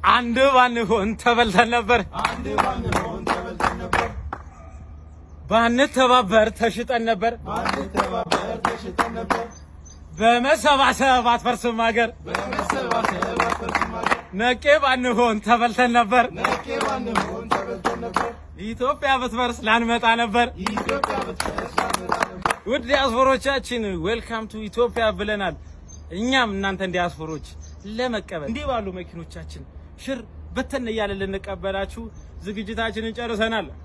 አንድ ባንሆን ተበልተን ነበር። አንድ ባንሆን ተበልተን ነበር። ባንተባበር ተሽጠን ነበር። ባንተባበር ተሽጠን ነበር። በመሰባሰብ አትፈርስም ሀገር። በመሰባሰብ አትፈርስም ሀገር። ነቄ ባንሆን ተበልተን ነበር። ነቄ ባንሆን ተበልተን ነበር። ኢትዮጵያ ብትፈርስ ላንመጣ ነበር። ኢትዮጵያ ብትፈርስ ላንመጣ ነበር። ውድ ዲያስፖሮቻችን ዌልካም ቱ ኢትዮጵያ ብለናል። እኛም እናንተን ዲያስፖሮች ለመቀበል እንዲህ ባሉ መኪኖቻችን ሽር በተን እያለን ልንቀበላችሁ ዝግጅታችንን ጨርሰናል።